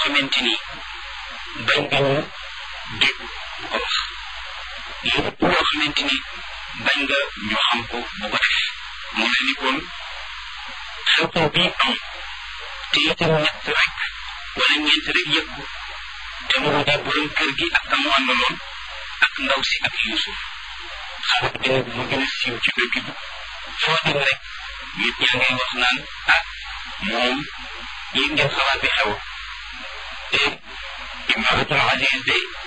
xamante ni bañ nga ñu dégg ko wax lépp loo xamante ni bañ nga ñu xam ko bu ko def mu mel ni kon xew-xew bii am te itam ñett rek wala ñeent rek yëg ko te mu di borom kër gi ak kamu àndaloon ak ndaw si ak Yuusuf xalaat bi nag mu gën a siiw ci dëkk bi foo dem rek nit ñaa ngay wax naan ah moom yéen ngeen xalaat bi xew te imratul aziz de